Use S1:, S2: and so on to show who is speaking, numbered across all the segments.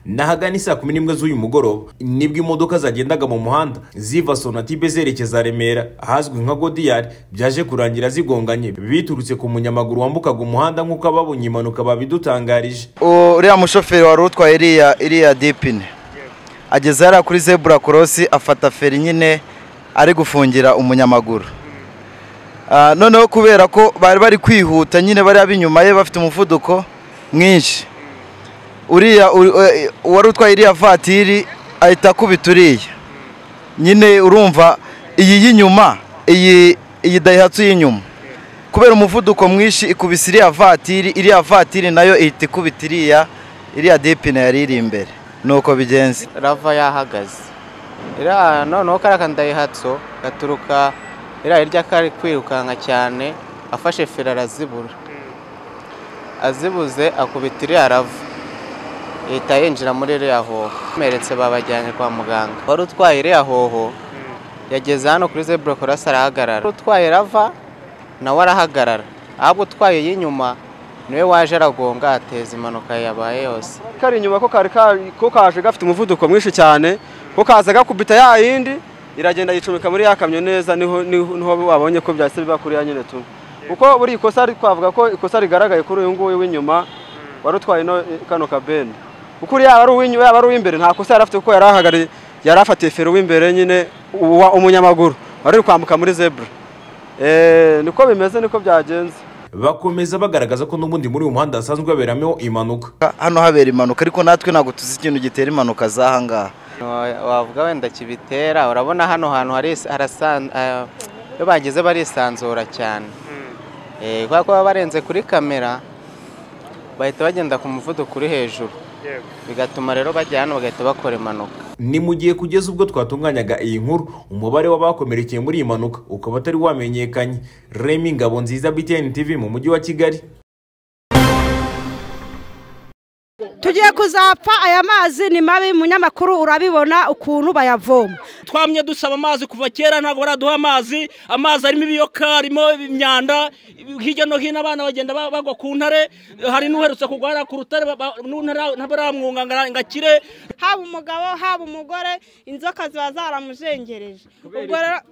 S1: n'ahagana isaa kumi n'imwe z'uyu mugoroba nibwo imodoka zagendaga mu muhanda ziva sonatibe zerekeza remera ahazwi nka godiyari byaje kurangira zigonganye biturutse ku munyamaguru wambukaga umuhanda nk'uko ababonye impanuka babidutangarije
S2: uriya mushoferi wari utwaye iriya iriya dipine ageze hariya kuri zebura korosi afata feri nyine ari gufungira umunyamaguru noneho kubera ko bari bari kwihuta nyine bari ab'inyuma ye bafite umuvuduko mwinshi uriya wari utwaye iriya vatiri ahita akubita uriya nyine urumva iyi y'inyuma iyi iyi dayihatsu y'inyuma kubera umuvuduko mwinshi ikubise iriya vatiri iriya vatiri nayo ihita ikubita iriya iriya dipine yari iri imbere ni uko bigenze
S3: rava yahagaze iriya noneho kariya ka dayihatsu gaturuka iriya hirya kari kwirukanka cyane afashe feri arazibura azibuze akubita iriya rava leta yinjira muri iriya hoho bameretse babajyanye kwa muganga wari utwaye iriya hoho yageze hano kuri zebura korasi arahagarara utwaye rava nawe arahagarara ahubwo utwaye iy'inyuma niwe waje aragonga ateza impanuka yabaye yose
S4: kari inyuma ko kari ko kaje gafite umuvuduko mwinshi cyane ko kaza gakubita ya yindi iragenda yicomeka muri ya kamyo neza niho niho wabonye ko byahise biba kuri ya nyine tu kuko buri ikosa twavuga ko ikosa rigaragaye kuri uyu nguyu w'inyuma wari utwaye kano kabeni kuko yaba ari uw'imbere nta kosa yari afite kuko yari ahagarariye yari afatiye feri w'imbere nyine umunyamaguru wari uri kwambuka muri zebura niko bimeze niko byagenze
S1: bakomeza bagaragaza ko n'ubundi muri uyu muhanda hasanzwe haberamo impanuka
S2: hano habera impanuka ariko natwe ntabwo tuzi ikintu gitera impanuka z'aha ngaha
S3: wavuga wenda kibitera urabona hano hantu iyo bageze barisanzura cyane kubera ko baba barenze kuri kamera bahita bagenda ku muvuduko uri hejuru bigatuma rero bajya hano bagahita bakora impanuka
S1: ni mu gihe kugeza ubwo twatunganyaga iyi nkuru umubare w'abakomerekeye muri iyi mpanuka ukaba utari wamenyekanye remi ngabo nziza btn tv mu mujyi wa kigali
S5: tugiye kuzapfa aya mazi ni mabi munyamakuru urabibona ukuntu bayavoma
S6: twamye dusaba amazi kuva kera ntabwo baraduha amazi amazi arimo ibiyoka arimo imyanda hirya no hino abana bagenda bagwa ku ntare hari n'uherutse kugwa ku rutare ntabaramwunga ngo akire
S7: haba umugabo haba umugore inzoka ziba zaramujengereje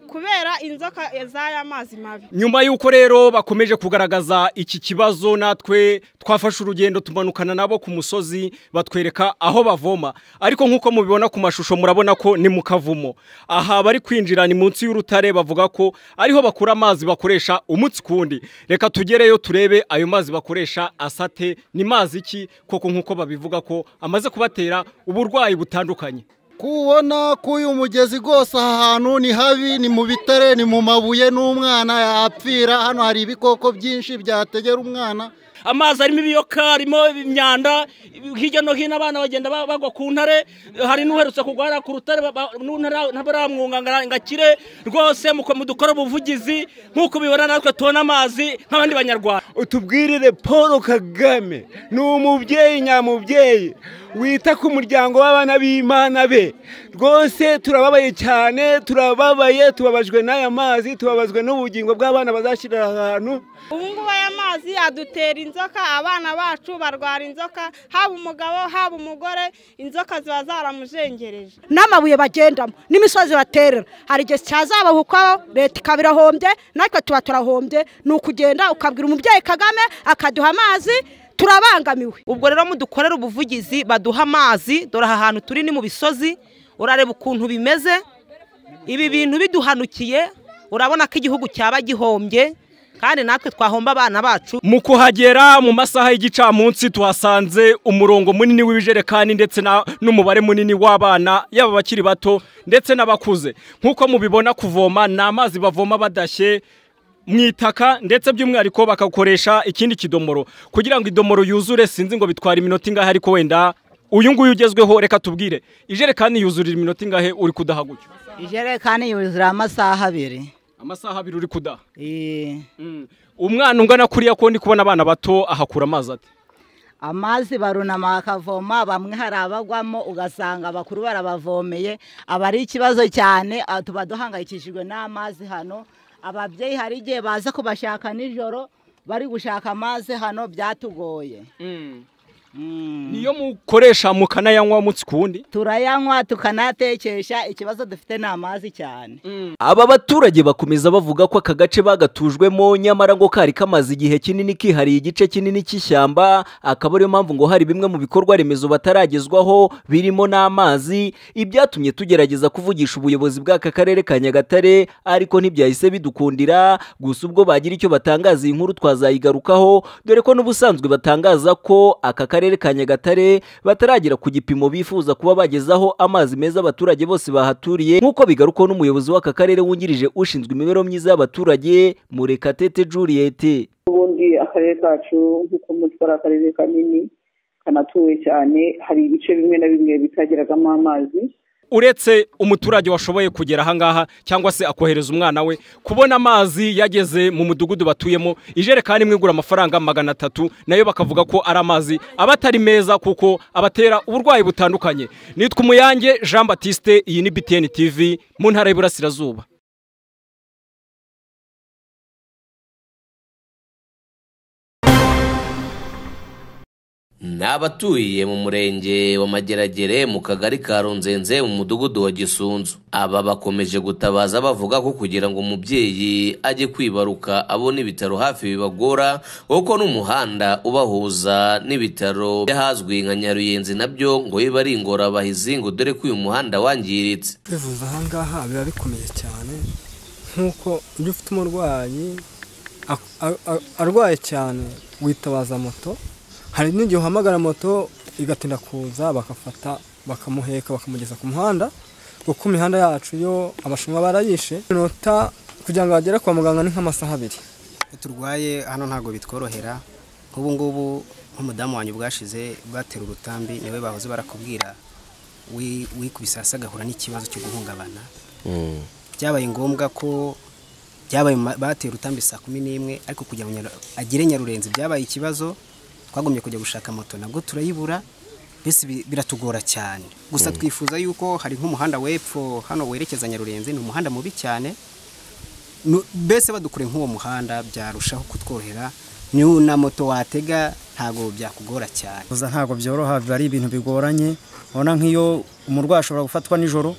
S7: kubera inzoka z'aya mazi mabi
S8: nyuma y'uko rero bakomeje kugaragaza iki kibazo natwe twafashe urugendo tumanukana nabo ku musozi batwereka aho bavoma ariko nk'uko mubibona ku mashusho murabona ko ni mu kavumo aha bari kwinjira ni munsi y'urutare bavuga ko ariho bakura amazi bakoresha umunsi ku wundi reka tugereyo turebe ayo mazi bakoresha asate ni mazi iki koko nk'uko babivuga ko amaze kubatera uburwayi butandukanye
S9: kubona ko uyu mugezi rwose aha hantu ni habi ni mu bitare ni mu mabuye n'umwana yapfira hano hari ibikoko byinshi byategera umwana
S6: amazi arimo ibiyoka arimo imyanda hirya no hino abana bagenda bagwa ku ntare hari n'uherutse kugwa ku rutare ntabaramwunga ngo akire rwose mudukora ubuvugizi nk'uko ubibona natwe tubona amazi nk'abandi banyarwanda
S10: utubwirire paul kagame ni umubyeyi nyamubyeyi wita ku muryango w'abana b'imana be rwose turababaye cyane turababaye tubabajwe n'aya mazi tubabazwe n'ubugingo bw'abana bazashyirira ahantu
S7: ubu ngubu aya mazi adutera inzoka abana bacu barwara inzoka haba umugabo haba umugore inzoka ziba zaramujengereje
S5: n'amabuye bagendamo n'imisozi baterera hari igihe cyazabahukaho leta ikaba irahombye natwe tuba turahombye ni ukugenda ukabwira umubyeyi kagame akaduha amazi turabangamiwe
S11: ubwo rero mudukorera ubuvugizi baduha amazi dore aha hantu turi ni mu bisozi urareba ukuntu bimeze ibi bintu biduhanukiye urabona ko igihugu cyaba gihombye kandi natwe twahomba abana bacu
S8: mu kuhagera mu masaha y'igicamunsi tuhasanze umurongo munini w'ibijerekani ndetse n'umubare munini w'abana yaba abakiri bato ndetse n'abakuze nk'uko mubibona kuvoma ni amazi bavoma badashye mu itaka ndetse by'umwihariko bagakoresha ikindi kidomoro kugira ngo idomoro yuzure sinzi ngo bitwara iminota ingahe ariko wenda uyu nguyu ugezweho reka tubwire ijerekani yuzurira iminota ingahe uri kudaha gutyo
S12: ijerekani yuzura amasaha abiri
S8: amasaha abiri uri kudaha umwana ungana kuriya ko ndi kubona abana bato ahakura amazi ati
S12: amazi barunama bakavoma bamwe hari abagwamo ugasanga abakuru barabavomeye aba ari ikibazo cyane tuba duhangayikishijwe n'amazi hano ababyeyi hari igihe baza kubashaka nijoro bari gushaka amazi hano byatugoye
S8: niyo mukoresha mukanayanywa umunsi ku wundi
S12: turayanywa tukanayatekesha ikibazo dufite ni amazi cyane
S13: aba baturage bakomeza bavuga ko aka gace bagatujwemo nyamara ngo kari kamaze igihe kinini kihariye igice kinini cy'ishyamba akaba ariyo mpamvu ngo hari bimwe mu bikorwa remezo bataragezwaho birimo n'amazi ibyatumye tugerageza kuvugisha ubuyobozi bw'aka karere ka nyagatare ariko ntibyahise bidukundira gusa ubwo bagira icyo batangaza iyi nkuru twazayigarukaho dore ko n'ubusanzwe batangaza ko aka karere ka nyagatare bataragera ku gipimo bifuza kuba bagezaho amazi meza abaturage bose bahaturiye nk'uko bigarukwaho n'umuyobozi w'aka karere wungirije ushinzwe imibereho myiza y'abaturage murekatete Juliette
S14: ubundi akarere kacu nk'uko muzi ko ari akarere kanini kanatuwe cyane hari ibice bimwe na bimwe bitageragamo amazi
S8: uretse umuturage washoboye kugera ahangaha cyangwa se akohereza umwana we kubona amazi yageze mu mudugudu batuyemo ijerekani imwe igura amafaranga magana atatu nayo bakavuga ko ari amazi aba atari meza kuko abatera uburwayi butandukanye nitwa umuyange jean batiste iyi ni btn tv mu ntara y'iburasirazuba
S15: ni abatuye mu murenge wa mageragere mu kagari ka runzenze mu mudugudu wa gisunzu aba bakomeje gutabaza bavuga ko kugira ngo umubyeyi ajye kwibaruka abone ibitaro hafi bibagora kuko n'umuhanda ubahuza n'ibitaro by'ahazwi nka nyaruyenzi nabyo ngo biba ari ingorabahizi ngo dore ko uyu muhanda wangiritse
S16: kwivuza ahangaha biba bikomeye cyane nk'uko iyo ufite umurwayi a- a- a- arwaye cyane witabaza moto hari n'igihe uhamagara moto igatinda kuza bakafata bakamuheka bakamugeza ku muhanda kuko imihanda yacu yo abashinwa barayishe inota kugira ngo bagere kwa muganga ni nk'amasaha abiri
S17: turwaye hano ntabwo bitworohera nk'ubu ngubu nk'umudamu wanyu bwashize bwatera urutambi niwe bahoze barakubwira wi- wikubise hasi agahura n'ikibazo cyo guhungabana byabaye ngombwa ko byabaye ma- batera urutambi saa kumi n'imwe ariko kugira ngo Nyaru- agere nyarurenzi byabaye ikibazo twagomye kujya gushaka moto nabwo turayibura mbese bi- biratugora cyane gusa
S18: Mm.
S17: twifuza yuko hari nk'umuhanda w'epfo hano werekeza nyarurenzi ni umuhanda mubi cyane Nu- mbese badukure nk'uwo muhanda byarushaho kutworohera niyo na moto watega ntabwo byakugora cyane
S16: kuza ntabwo byoroha biba ari ibintu bigoranye ubona nk'iyo umurwayi ashobora gufatwa nijoro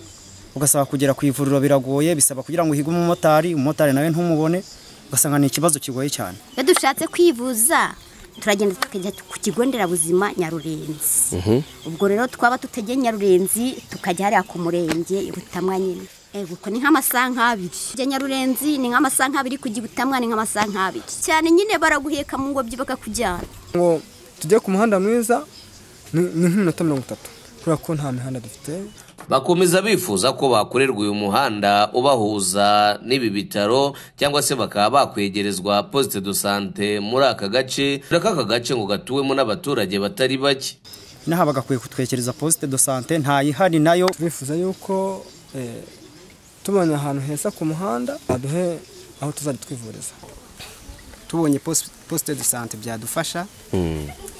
S16: ugasaba kugera ku ivuriro biragoye bisaba kugira ngo uhige umumotari umumotari nawe ntumubone ugasanga ni ikibazo kigoye cyane
S19: iyo dushatse kwivuza turagenda tukajya ku kigo nderabuzima nyarurenzi ubwo rero twaba tutegeye nyarurenzi tukajya hariya ku murenge butamwa nyine ubwo ni nk'amasaha nk'abiri kujya nyarurenzi ni nk'amasaha nk'abiri kujya i butamwa ni nk'amasaha nk'abiri cyane nyine baraguheka mu ngobyi bakakujyana
S16: ngo tujye ku muhanda mwiza ni ni nk'iminota mirongo itatu kubera ko nta mihanda dufite
S15: bakomeza bifuza ko bakorerwa uyu muhanda ubahuza n'ibi bitaro cyangwa se bakaba bakwegerezwa posite do sante muri aka gace dore ko aka gace ngo gatuwemo n'abaturage batari bake
S16: inaha bagakwiye kutwekereza posite do sante ntayihari nayo turifuza yuko eh, tubonye ahantu heza ku muhanda baduhe aho tuzajya twivuriza
S17: tubonye pos- poste de sante byadufasha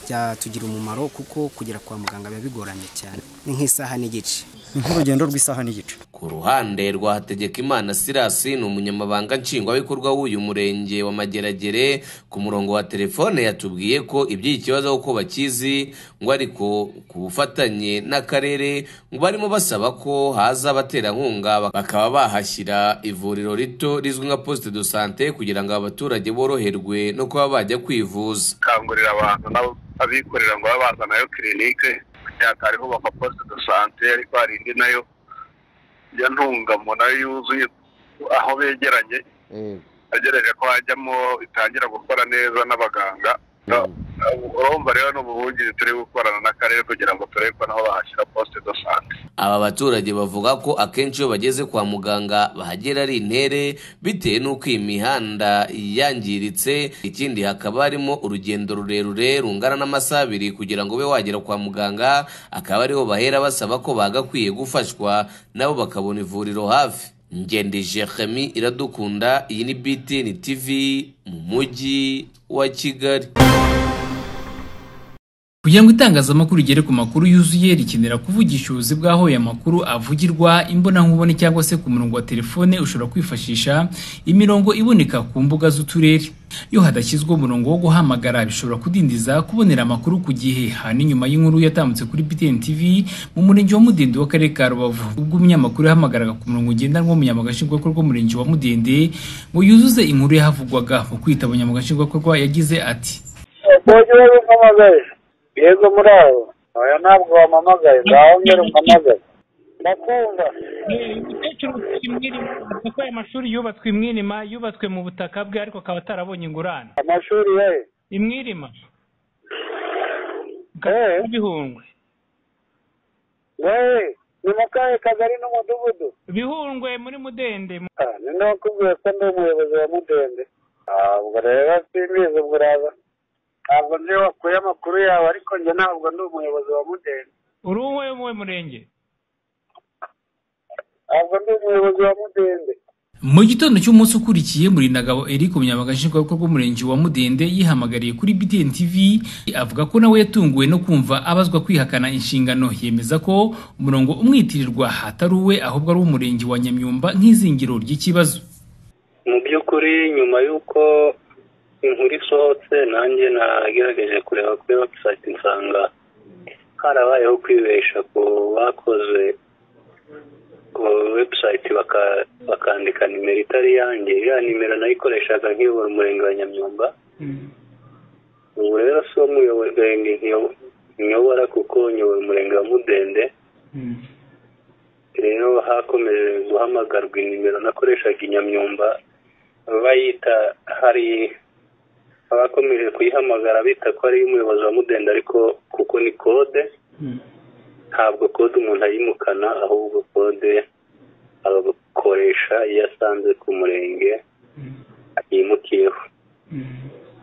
S17: byatugira umumaro kuko kugera kwa muganga biba bigoranye cyane ni nk'isaha n'igice
S16: ni nk'urugendo rw'isaha n'igice
S15: ku ruhande rwa hategekimana sirasi ni umunyamabanga nshingwabikorwa w'uyu murenge wa mageragere ku murongo wa telefone yatubwiye ko iby'iki kibazo ko bakizi ngo ariko ku bufatanye n'akarere ngo barimo basaba ko haza abaterankunga bakaba bahashyira ivuriro rito rizwi nka poste de sante kugira ngo abaturage boroherwe no kuba bajya kwivuza
S20: gukangurira abantu n'abikorera ngo babe baza nayo kirinike kugira ngo hari hubakwa posite do sante ariko hari indi nayo ya ntungamo nayo yuzuye aho begeranye agereje ko hajyamo itangira gukora neza n'abaganga urumva rero ni ubuhungiro turi gukorana n'akarere kugira ngo turebe ko naho bahashyira posite do sante
S15: aba baturage bavuga ko akenshi iyo bageze kwa muganga bahagera ari intere bitewe n'uko iyi mihanda yangiritse ikindi hakaba harimo urugendo rurerure rungana n'amasaha abiri kugira ngo ube wagera kwa muganga akaba ariho bahera basaba ko bagakwiye gufashwa nabo bakabona ivuriro hafi ngende jeremi iradukunda iyi ni btn tv mu mujyi wa kigali
S18: kugira ngo itangazamakuru rigere ku makuru yuzuye rikenera kuvugisha ubuzi bw'aho aya makuru avugirwa imbonankubone cyangwa se ku murongo wa telefone ushobora kwifashisha imirongo iboneka ku mbuga z'uturere iyo hadashyizweho umurongo wo guhamagara bishobora kudindiza kubonera amakuru ku gihe hanyuma nyuma y'inkuru yatambutse kuri BTN TV mu murenge wa Mudende w'akarere ka Rubavu ubwo umunyamakuru yahamagaraga ku murongo ngendanwa w'umunyamabanga nshingwabikorwa w'umurenge wa Mudende ngo yuzuze inkuru yahavugwaga mu kwitaba umunyamabanga nshingwabikorwa yagize ati
S21: mujyi wari umpamagaye yego muraho oya ntabwo wampamagaye ngaho ngera umpamagaye ndakumva
S22: kuko aya mashuri yubatswe i mwirima yubatswe mu butaka bwe ariko akaba atarabonye ingurane
S21: amashuri ye
S22: i mwirima mu bihundwe
S21: wowe ni mu kahe kagari n'umudugudu
S22: bihundwe muri mudende
S21: Ah, ni ndakubwiye ko ndi umuyobozi wa mudende Ah, ubwo rero simbizi ubwo uraza ntabwo nzi wakuye amakuru yawe ariko njye ntabwo ndi umuyobozi wa mudende
S22: uri uwe mu murenge
S21: ntabwo ndi umuyobozi wa mudende
S18: mu gitondo cy'umunsi ukurikiye murinagabo eric umunyamabanga nshingwabikorwa w'umurenge wa mudende yihamagariye kuri btn tv avuga ko nawe yatunguwe no kumva abazwa kwihakana inshingano yemeza ko umurongo umwitirirwa atari uwe ahubwo ari uw'umurenge wa nyamyumba nk'izingiro ry'ikibazo
S23: mu by'ukuri nyuma y'uko inkuru isohotse nanjye nagerageje kureba kuri website nsanga harabayeho kwibeshya ku bakoze ku website baka- bakandika nimero itari iyanjye iriya nimero nayikoreshaga nkiyobora umurenge wa nyamyumba ubu rero si wo murenge nkiyo- nyobora kuko nyobora umurenge wa mudende rero hakomeje guhamagarwa inimero nakoreshaga i nyamyumba bayita hari abakomeje kuyihamagara bita ko ari umuyobozi wa mudende ariko kuko ni kode ntabwo kode umuntu ayimukana ahubwo kode agakoresha iyo asanze ku murenge yimukiyeho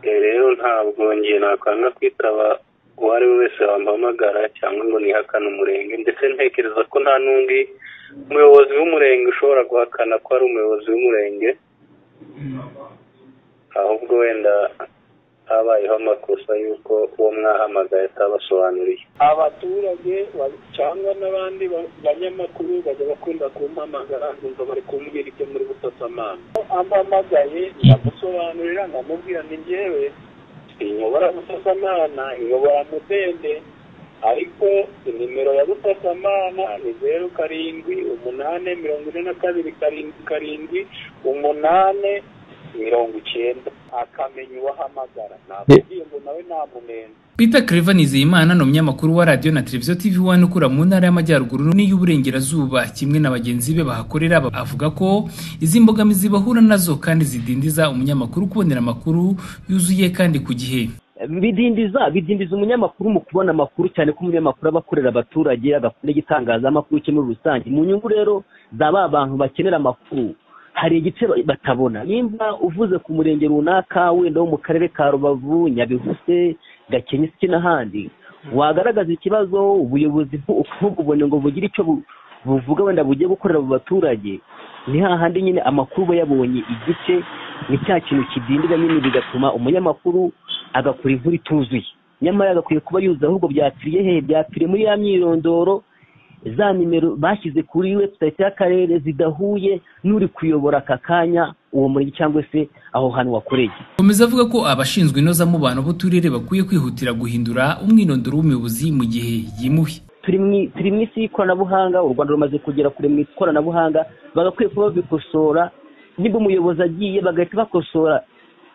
S23: Eh, rero ntabwo ngiye nakwanga kwitaba uwo ari we wese wampamagara cyangwa ngo nihakane umurenge ndetse ntekereza ko nta n'undi umuyobozi w'umurenge ushobora guhakana ko ari umuyobozi w'umurenge ahubwo wenda habayeho amakosa y'uko uwo mwahamagaye atabasobanuriye
S24: abaturage ba- cyangwa n'abandi ba- banyamakuru bajya bakunda kumpamagara nkumva bari kumbwira ibyo muri busasamana ampamagaye ndamusobanurira ndamubwira ni njyewe inyobora busasamana inyobora mudende ariko inimero ya busasamana ni zeru karindwi umunane mirongo ine na kabiri karindwi karindwi umunane mirongo icyenda akamenya uwahamagara ntabwo ugiye ngo nawe namunenze
S18: Peter Clever Nizeyimana ni umunyamakuru wa radiyo na televiziyo TV One ukura mu ntara y'Amajyaruguru n'iy'Uburengerazuba kimwe na bagenzi be bahakorera ba- avuga ko izi mbogamizi bahura nazo kandi zidindiza umunyamakuru kubonera amakuru yuzuye kandi ku gihe
S25: bidindiza bidindiza umunyamakuru mu kubona amakuru cyane ko umunyamakuru aba akorera abaturage agakora n'igitangazamakuru cye muri rusange mu nyungu rero za ba bantu bakenera amakuru hari igice ba- batabona nimba uvuze ku murenge runaka wenda wo mu karere ka rubavu nyabihuse gakenyesi n'ahandi wagaragaza ikibazo ubuyobozi bu- ntububone ngo bugire icyo bu- buvuga wenda bugiye gukorera abo baturage ni hahandi nyine amakuru uba yabonye igice ni cya kintu kidindira nyine bigatuma umunyamakuru agakora inkuru ituzuye nyamara agakwiye kuba yuzuye ahubwo byapfiriye hehe byapfiriye muri ya myirondoro za nimero bashyize kuri website y'akarere zidahuye n'uri kuyobora aka kanya uwo murenge cyangwa se aho hantu wakoreye
S18: Komeza avuga ko abashinzwe inozamubano b'uturere bakwiye kwihutira guhindura umwirondoro w'umuyobozi mu gihe yimuwe
S25: turi mu- turi mu isi y'ikoranabuhanga u rwanda rumaze kugera kure mu ikoranabuhanga bagakwiye kuba babikosora niba umuyobozi agiye bagahita bakosora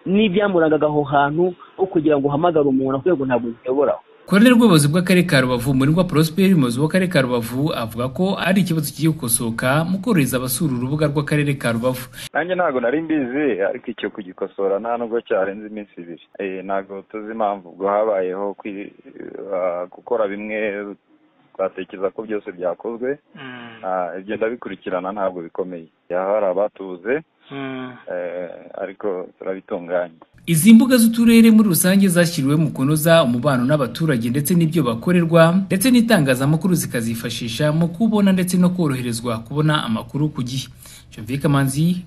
S25: n'ibyamurangaga aho hantu aho kugira ngo uhamagare umuntu avuge ngo ntabwo nkiyoboraho
S18: Koroneri rw'ubuyobozi bw'akarere ka Rubavu Umurindwa Prosper umuyobozi w'akarere ka Rubavu avuga ko ari ikibazo kigiye gukosoka mu korohereza abasura urubuga rw'akarere ka Rubavu
S26: nanjye ntabwo nari mbizi ariko icyo kugikosora nta nubwo cyarenze iminsi ibiri Eh, ntabwo tuzi impamvu ubwo habayeho kwi- ah, gukora bimwe twatekereza ko byose byakozwe Ah, ibyo ndabikurikirana ntabwo bikomeye yaba hari abatuze eh, ariko turabitunganya
S18: Izi mbuga z'uturere muri rusange zashyiriwe mu kunoza umubano n'abaturage ndetse n'ibyo bakorerwa ndetse n'itangazamakuru zikazifashisha mu kubona ndetse no koroherezwa kubona amakuru ku gihe. Jovika Manzi